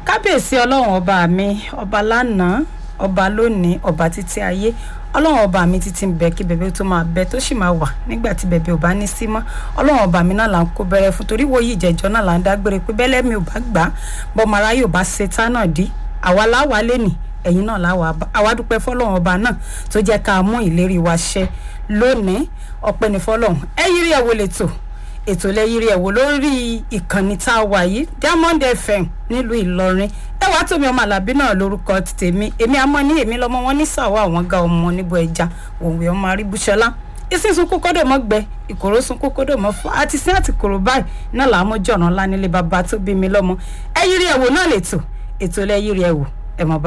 kábíyèsí ọlọ́run ọba mi ọba lánàá ọba lónìí ọba títí ayé ọlọ́run ọba mi títí ń bẹ kí bẹ̀bẹ̀ tó máa bẹ tó sì máa wà nígbà tí bẹ̀bẹ̀ ò bá ní sí mọ́ ọlọ́run ọba mi náà là ń kó bẹ̀rẹ̀ fún torí wo yìí ìjẹ́jọ́ náà là ń dágbére pé bẹ́lẹ́ mi ò bá gbà á bọ́mọ aráyé ò bá ṣe tá náà dí àwa láwa lẹ́nìí ẹ̀yin náà láwa àwa dúpẹ́ fọlọ́run ọba náà tó jẹ́ ká mú ìlérí wa ṣẹ lónìí ọpẹ́ ní fọlọ́run ẹ yírí ẹ̀ wo lè tò ètò lẹ́yìírí ẹ̀ wò lórí ìkànnì tá a wà yìí Diamond FM nílùú Ìlọrin ẹ wàá tómi ọmọ àlàbí náà lórúkọ tèmi èmi àmọ́ ní èmi lọ́mọ wọn ní sàwọ́ àwọn ga ọmọ níbo ẹja òwe ọmọ aríbúṣọlá ìsìn sunkún kódò mọ́ gbẹ ìkòrò sunkún kódò mọ́ fún àti sí àti kòrò báyìí náà làá mọ́ jọ̀ràn ńlá nílé bàbá tó bí mi lọ́mọ ẹ yírí ẹ̀ wò náà lè tò ètò lẹ́yìírí ẹ̀ wò ẹ̀ mọ̀ bá